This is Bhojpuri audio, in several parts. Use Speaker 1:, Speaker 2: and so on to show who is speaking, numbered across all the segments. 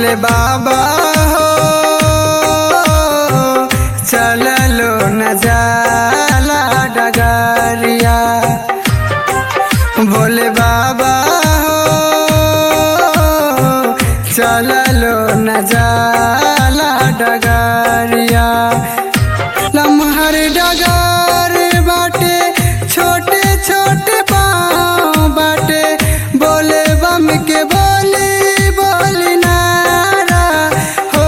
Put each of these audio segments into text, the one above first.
Speaker 1: भोले बाबा हो चललो न जाला डगरिया भोले बाबा हो चललो न जाला डगरिया लम्हर डगर बाटे छोटे छोटे पाँव बाटे बोले बम के बोली बोली नारा हो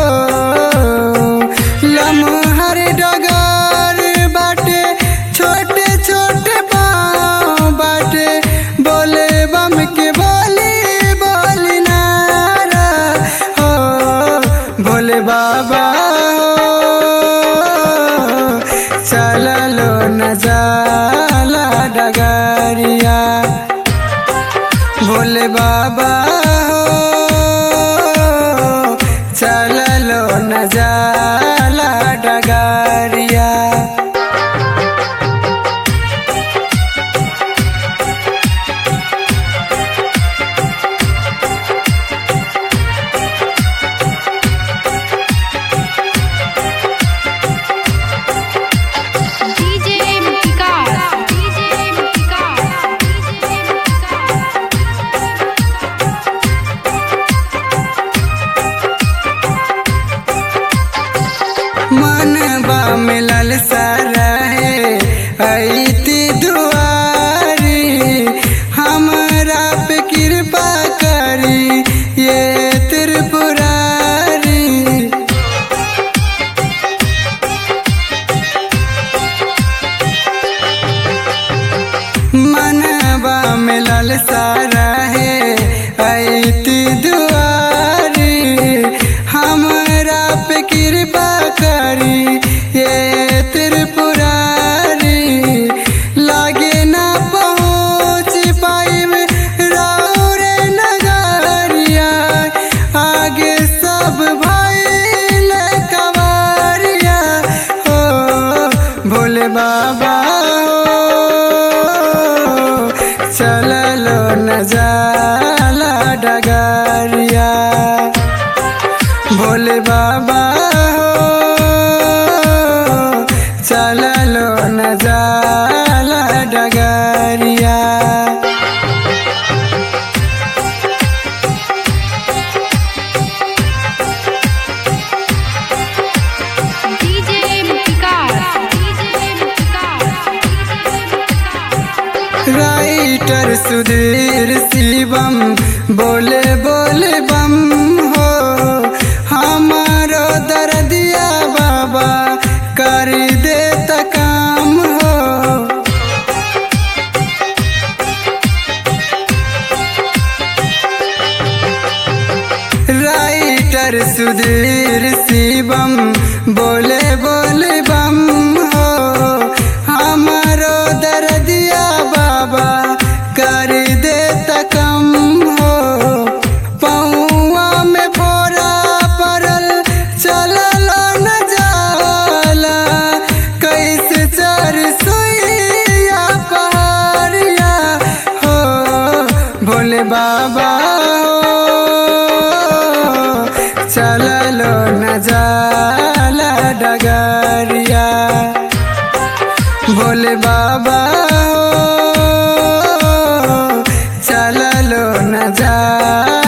Speaker 1: लम्हर डगर बाटे छोटे छोटे पाँव बाटे बोले बम के बोली बोली नारा हो भोले बाबा हो चललो न जाला डगरिया भोले बाबा हो चललो न जाला डगरिया
Speaker 2: DJ Vikas DJ Vikas DJ
Speaker 1: मन बा मिलल सरहे ऐती दुआरी हमरा पे कृपा करी ये त्रिपुरारी मनबा मिलल सरहे ऐती दुआरी हमरा पे कृपा करी ये त्रिपुरारी लागे ना पहुँच पाइब रौरे नगरिया आगे सब भइल कवरिया हो भोले बाबा हो चललो न जाला डगरिया भोले बाबा हो चललो न जाला डगरिया
Speaker 2: DJ Vikas DJ Vikas
Speaker 1: writer Sudhir Shivam बोले बोले बम हो हमारो दर्दिया बाबा कर दे त काम हो राइटर सुधीर शिवम बोले बोले बम हो हमारो दर्दिया बाबा कर दे त कम हो पौआ में फोरा पड़ल चलल न जाला कैसे चर सुइया पहाड़िया हो भोले बाबा हो चललो न जाला डगरिया भोले बाबा हो चललो न जाला